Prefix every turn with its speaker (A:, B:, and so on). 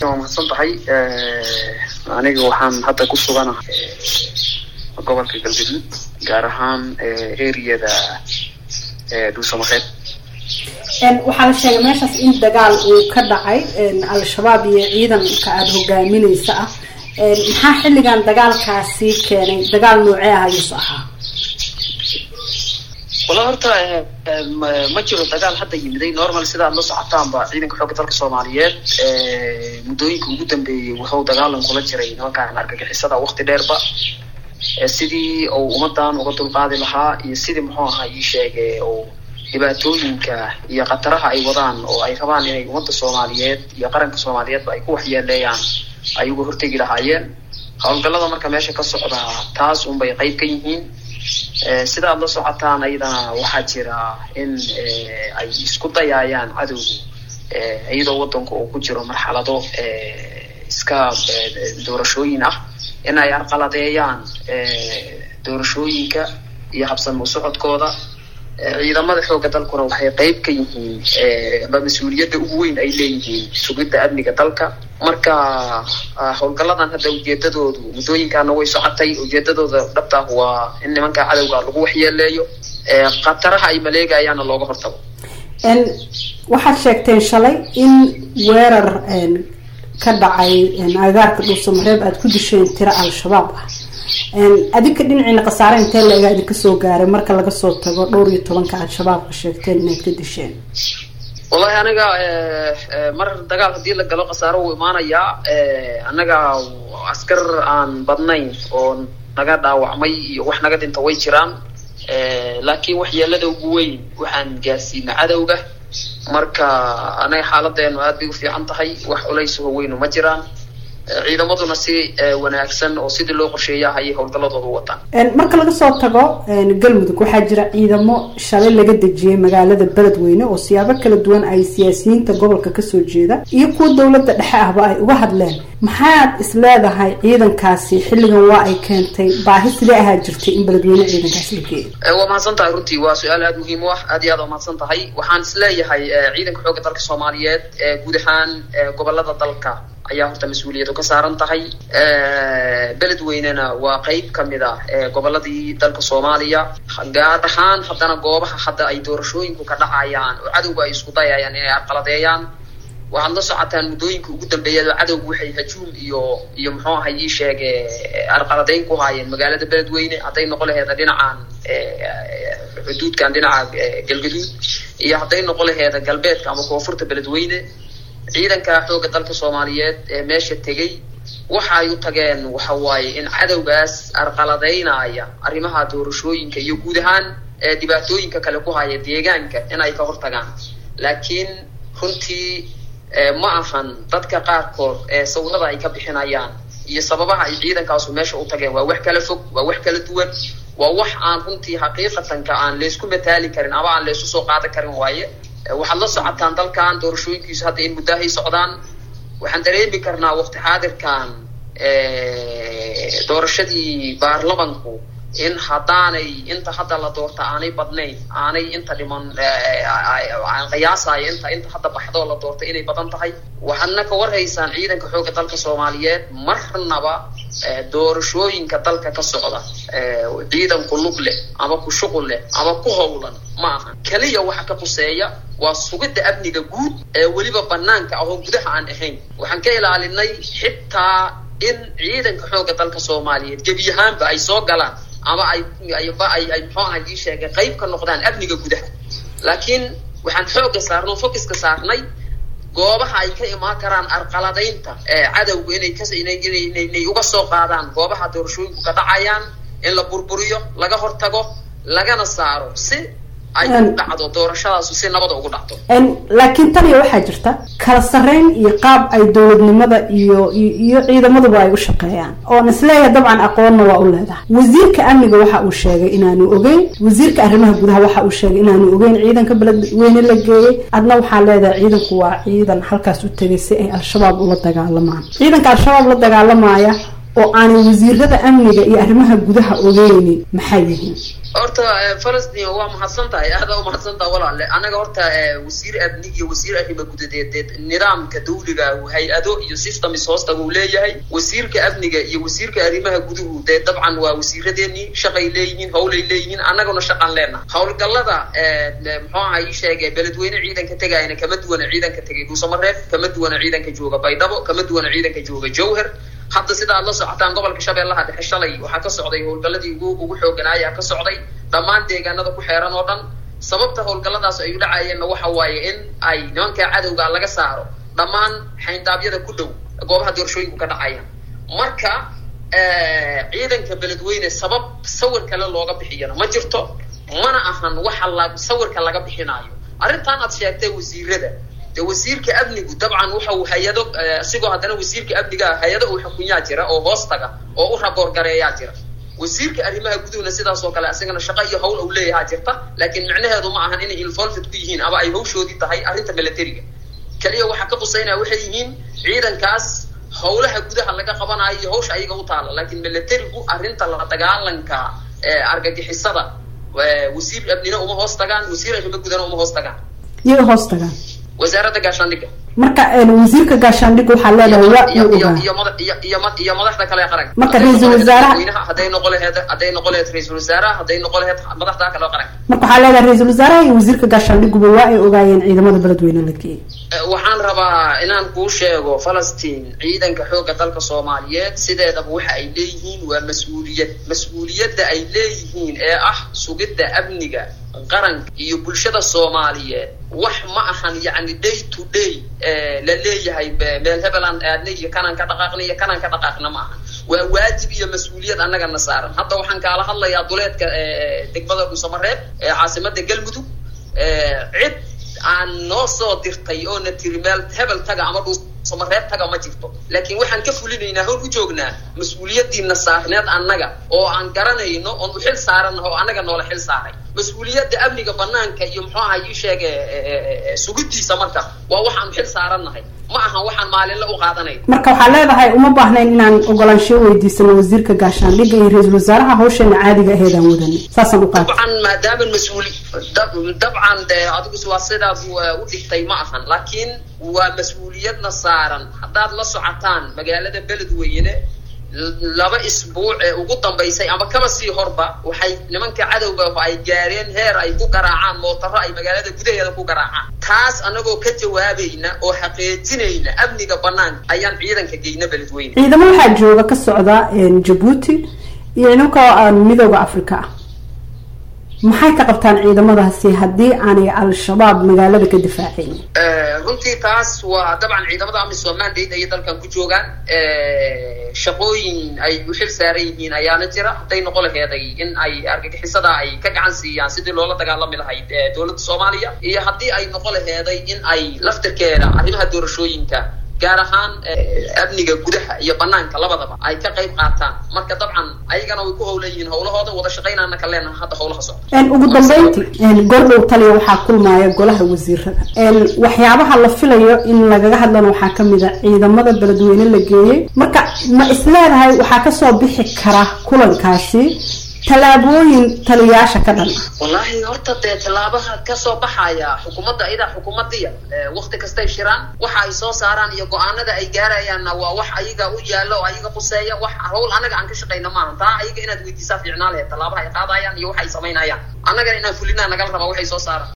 A: waa mahadsan tahay aniga waxaan hadda ku suganahay gobolka galgaduud gaar ahaan eriyada dhuusamareed
B: waxaa la sheegay meeshaas in dagaal uu ka dhacay al-shabaab iyo ciidanka aada hogaamineysa ah maxaa xilligan dagaalkaasi keenay dagaal noocee ah ayuusu ahaa
A: wala horta ma jiro dagaal hadda yimiday normal sida ad la socotaanba ciidanka xoogga dalka soomaaliyeed muddooyinka ugu dambeeyey wuxuu dagaalan kula jiray nimankaan argagixisada wakti dheerba sidii uu ummadan uga dulqaadi lahaa iyo sidii muxuu ahaa ii sheege uu dhibaatooyinka iyo khataraha ay wadaan oo ay rabaan inay ummadda soomaaliyeed iyo qaranka soomaaliyeedba ay ku waxyeeleeyaan ay uga hortegi lahaayeen howlgallada marka meesha ka socda taas unbay qayb ka yihiin sida aad la socotaan ayadana waxaa jira in ay isku dayaayaan cadowgu iyadoo waddanku uu ku jiro marxalado iska doorashooyin ah in ay arqaladeeyaan doorashooyinka iyo habsamo socodkooda ciidamada xoogga dalkuna waxay qayb ka yihiin ama mas-uuliyadda ugu weyn ay leeyihiin sugidda amniga dalka marka howlgalladan hadda ujeedadoodu muddooyinkaana way socotay ujeedadooda dhabtaah waa in nimanka cadowga lagu waxyeeleeyo khataraha ay maleegayaana looga hortago
B: waxaad sheegteen shalay in weerar ka dhacay agaarka dhuusamareeb aada ku disheen tiro al-shabaab ah adinka dhinaciina khasaare intee la egaa idinka soo gaaray marka laga soo tago dhowr iyo tobanka al-shabaabka sheegteen inaad ka disheen
A: wallahi aniga mar dagaal haddii la galo khasaaro wuu imaanayaa annaga askar aan badnayn oo naga dhaawacmay iyo wax naga dhinta way jiraan laakiin waxyeelada ugu weyn waxaan gaarsiina cadowga marka anaga xaaladeenu aad bay u fiican tahay wax culaysaho weynu ma jiraan ciidamaduna si wanaagsan oo sidii loo qorsheeyaha ayay howlgalladooda u wataan
B: marka laga soo tago galmudug waxaa jira ciidamo shalay laga dejiyay magaalada beledweyne oo siyaabo kala duwan ay siyaasiyiinta gobolka kasoo jeeda iyo kuwa dowladda dhexe ahba ay uga hadleen maxaad is leedahay ciidankaasi xilligan waa ay keentay baahi sidee ahaa jirtay in beledweyne ciidankaas la geeyo
A: waa mahadsan tahay runtii waa su-aal aada muhiim u ah aad iyo aad waa mahadsan tahay waxaan is leeyahay ciidanka xoogga dalka soomaaliyeed guud ahaan gobolada dalka ayaa horta mas-uuliyadu ka saaran tahay beledweynena waa qeyb kamid ah goboladii dalka soomaaliya gaar ahaan haddana goobaha hadda ay doorashooyinku ka dhacayaan oo cadowga ay isku dayayaan inay arqaladeeyaan waxaad la socotaan muddooyinka ugu dambeeyada cadowgu waxay hajuum iyo iyo muxuu ahay ii sheege arqaladeyn ku haayeen magaalada beledweyne hadday noqon laheeda dhinacan xuduudkan dhinaca galgaduud iyo hadday noqon laheeda galbeedka ama koonfurta beledweyne ciidanka xoogga dalka soomaaliyeed ee meesha tegey waxa ay u tageen waxa waaye in cadowgaas arqaladeynaya arrimaha doorashooyinka iyo guud ahaan dhibaatooyinka kale ku haya deegaanka in ay ka hortagaan laakiin runtii ma ahan dadka qaarkood ee sawirada ay ka bixinayaan iyo sababaha ay ciidankaasu meesha u tageen waa wax kala fog waa wax kala duwan waa wax aan runtii xaqiiqatanka aan laysku mataali karin ama aan laysu soo qaadan karin waaye waxaad la socotaan dalkan doorashooyinkiisu hadda in muddahay socdaan waxaan dareemi karnaa waqti xaadirkan doorashadii baarlamanku in haddaanay inta hadda la doorta aanay badnayn aanay inta dhiman aan qiyaasayo inta inta hadda baxdoo la doorta inay badan tahay waxaadna ka warhaysaan ciidanka xoogga dalka soomaaliyeed marnaba doorashooyinka dalka ka socda ciidan ku lug leh ama ku shuqul leh ama ku howlan ma aha keliya waxa ka quseeya waa sugidda amniga guud ee weliba banaanka ah oo gudaha aan ahayn waxaan ka ilaalinay xitaa in ciidanka xoogga dalka soomaaliyeed gebi ahaanba ay soo galaan ama ay ayba ay ay muxuu aha ii sheegay qayb ka noqdaan amniga gudaha laakiin waxaan xoogga saarnay focuska saarnay goobaha ay ka imaan karaan arqaladaynta cadowga inay kas inay inay inay uga soo qaadaan goobaha doorashooyinku ka dhacayaan in la burburiyo laga hortago lagana saaro si ay u dhacdo doorashadaasu si nabada ugu dhacdo
B: laakiin taniya waxaa jirta kala sarreyn iyo qaab ay dowladnimada iyo iyo ciidamaduba ay u shaqeeyaan oon isleeyahay dabcan aqoonna waa u leedahay wasiirka amniga waxa uu sheegay inaanu ogeyn wasiirka arrimaha gudaha waxa uu sheegay inaanu ogeyn ciidanka beledweyne la geeyey adna waxaa leedahay ciidanku waa ciidan halkaas u tegay si ay al-shabaab ula dagaalamaan ciidanka al-shabaab la dagaalamaya oo aanay wasiirada amniga iyo arrimaha gudaha ogeynin maxay yihiin
A: horta falastiin waa mahadsan tahay aada u mahadsan taha walaale anaga horta wasiir amni iyo wasiir arrimo gudadeed nidaamka dawliga hay-ado iyo systems hoosta uu leeyahay wasiirka amniga iyo wasiirka arrimaha guduhu dee dabcan waa wasiiradeenii shaqay leeyihiin howlay leeyihiin annaguna shaqan leenaha howlgallada muxuu aha ii sheegay beledweyne ciidanka tegayna kama duwana ciidanka tegay dhuusamareeb kama duwana ciidanka jooga baydhabo kama duwana ciidanka jooga jowhar hadda sida aad la socotaan gobolka shabeellaha dhexe shalay waxaa ka socday howlgalladii ugu ugu xooganaayaa ka socday dhammaan deegaanada ku xeeran oo dhan sababta howlgalladaas ay u dhacayeenna waxa waaye in ay nimankaa cadowga laga saaro dhammaan xayndaabyada ku dhow goobaha doorashooyinku ka dhacayaan marka ciidanka beledweyne sabab sawir kale looga bixiyana ma jirto mana ahan waxa la sawirka laga bixinaayo arrintan aad sheegtay wasiirada de wasiirka amnigu dabcan waxa uu hay-ado isigoo haddana wasiirka amniga hay-ado uu xukunyaa jira oo hoos taga oo u raboorgareeyaa jira wasiirka arrimaha guduhna sidaas oo kale isagana shaqo iyo hawl uu leeyahaa jirta laakiin micnaheedu ma ahan inay involved ku yihiin ama ay hawshoodii tahay arrinta militariga keliya waxaa ka qusaynaya waxay yihiin ciidankaas howlaha gudaha laga qabanayo iyo hawsha ayaga u taala laakiin militarigu arrinta la dagaalanka argagixisada wasiir amnina uma hoos tagaan wasiir arrimo gudana uma hoos tagaan
B: yay hoos tagaan
A: wasaaradda gaashaandhigga
B: marka wasiirka gaashaandhigga waxaa leedahay waa
A: iyo
B: uu
A: iyo
B: ogaa
A: iyo mada iyo iyo mad- iyo madaxda kale ee qaranka
B: Marka
A: Hadday
B: ra'iisul
A: noqon lahayd
B: wasaaraha-
A: madaxweynaha, hadday noqon lahayd hadday noqon lahayd ra-iisul wasaaraha hadday noqon lahayd madaxda kale ee qaranka
B: marka waxaa leedahay ra-iisul wasaaraha iyo wasiirka gaashaandhiguba waa ay ogaayeen ciidamada beledweyne la geeyey
A: Eh, waxaan rabaa inaan kuu sheego falastiin ciidanka xoogga dalka soomaaliyeed sideedaba waxa ay leeyihiin waa mas-uuliyad mas-uuliyadda ay leeyihiin ee ah sugidda amniga qaranka iyo bulshada soomaaliyeed wax ma ahan yacni day to day eh, la leeyahay be- meel hebelaan aadna iyo kanaan ka dhaqaaqna iyo kanaan ka dhaqaaqna ma ahan waa waajib iyo mas-uuliyad annagana saaran hadda waxaan kaala hadlayaa duleedka eh, degmada dhuusamareeb ee caasimada galmudug eh, cid aan noo soo dirtay oo na tiri meel hebel taga ama dhuusamareeb taga ma jirto laakiin waxaan ka fulinaynaa howl u joognaa mas-uuliyadiina saarneed annaga oo aan garanayno oon u xil saarannaho oo annaga noola xil saaray mas-uuliyadda amniga banaanka iyo muxuu aha ii sheege sugidiisa marka waa waxaan xil saarannahay ma ahan waxaan maalinle u qaadanay
B: marka waxaa leedahay uma baahnayn inaan ogolaansho weydiisano wasiirka gaashaandhigga iyo ra-iisul wasaaraha hawsheena caadiga aheedaan wadanay saasaan u qaatay
A: dabcan maadaama mas-uuli dab- dabcan de adigu waa sidaad u- u dhigtay ma ahan laakiin waa mas-uuliyadna saaran haddaad la socotaan magaalada beledweyne l- laba isbuuc ee ugu dambaysay ama kaba sii horba waxay nimanka cadowga ay gaareen heer ay ku garaacaan mootaro ay magaalada gudaheeda ku garaacaan taas anagoo ka jawaabayna oo xaqiijinayna amniga banaanka ayaan ciidanka geyna beledweyne
B: ciidamo waxaa jooga ka socda jabuuti iyo ciidanka aan midooda africa ah maxay ka qabtaan ciidamadaasi haddii aanay al-shabaab magaalada ka difaacayn
A: Eh, runtii taas waa dabcan ciidamada amisom mandate ayay dalkan ku joogaan Eh, shaqooyin ay u xil saaran yihiin ayaana jira hadday noqon laheeday in ay argagixisada ay ka gacan siiyaan sidii loola dagaalami lahayd eh, dowladda soomaaliya iyo haddii ay noqon laheeday in ay laftirkeeda arrimaha doorashooyinka gaar ahaan eh, amniga gudaha iyo banaanka labadaba ay ka qayb qaataan marka dabcan ayagana way ku howlan yihiin howlahooda wada shaqaynaana ka leenaha hadda howlaha socda
B: Een, ugu dambeyntii gordhow taliya waxaa kulmaya golaha wasiirada Een, waxyaabaha la filayo in lagaga hadlana waxaa kamid a ciidamada beledweyne la geeyey marka ma isleedahay waxaa kasoo bixi kara kulankaasi tallaabooyin taliyayaasha ka dhan ah
A: wallaahi horta dee tallaabaha kasoo baxaya xukuumadda iyadaa xukuumadiya wakti kastay shiraan waxa ay soo saaraan iyo go-aanada ay gaarayaanna waa wax ayaga u yaalo oo ayaga quseeya wax hawl anaga aan ka shaqayna maaha taa ayaga inaad weydiisaa fiicnaa laheed tallaabaha ay qaadayaan iyo waxa ay samaynayaan annagana inaan fulinaa nagala rabaa waxay soo saaraan